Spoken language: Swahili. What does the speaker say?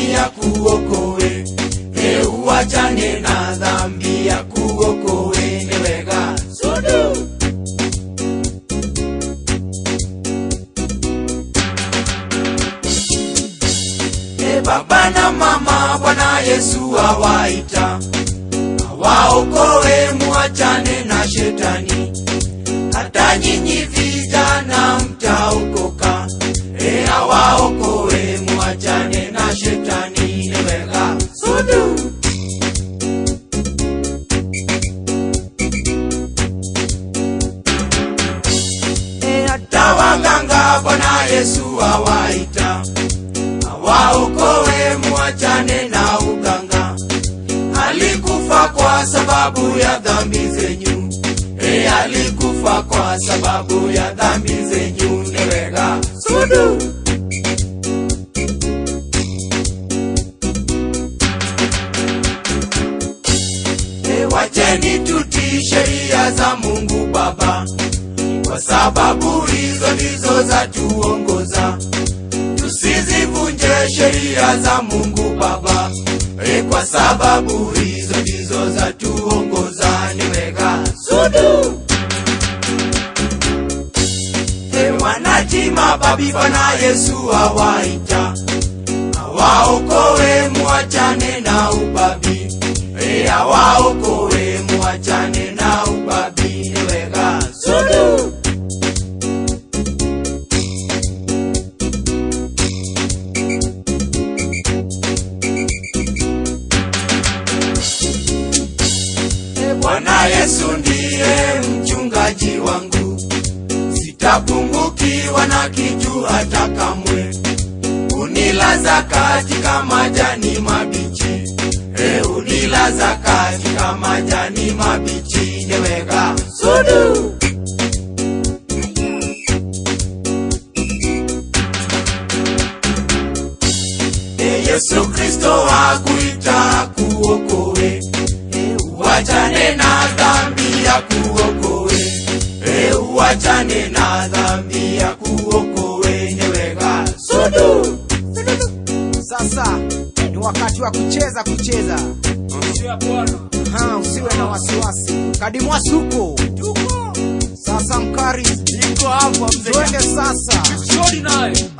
ya kuokoe e uachane na dhambi ya kuokoe ni wega sudu e baba na mama bwana yesu awaita awaokoe muachane na shetani hata nyinyi vijana mtaokoka e awaokoe muachane na shetani ni wega sudu e hata waganga bwana yesu awaita awaokoe muachane na uganga alikufa kwa sababu ya dhambi zenyu e alikufa kwa sababu ya dhambi zenyu newega sudu e wacheni tutii sheria za mungu baba kwa sababu hizo ndizo za tuongoza tusizivunje sheria za mungu baba e kwa sababu hizo ndizo za tuongoza niweka sudu e wanatima babi bwana yesu awaita awaokoe muachane na ubabi e awaokoe muachane na ubabi niweka sudu Bwana Yesu ndiye mchungaji wangu, sitapungukiwa na kitu hata kamwe. Unilaza katika majani mabichi, e, unilaza katika majani mabichi, neweka sudu e, Yesu Kristo akuita kuokoe e, uachane na dhambi ya kuokoe e, uachane na dhambi ya kuokoe neweka sudu Sasa ni wakati wa kucheza kucheza. Ha, usiwe na wasiwasi. Kadimwasi huko. Sasa mkari, Niko hapa mzee. twende sasa. Shori naye.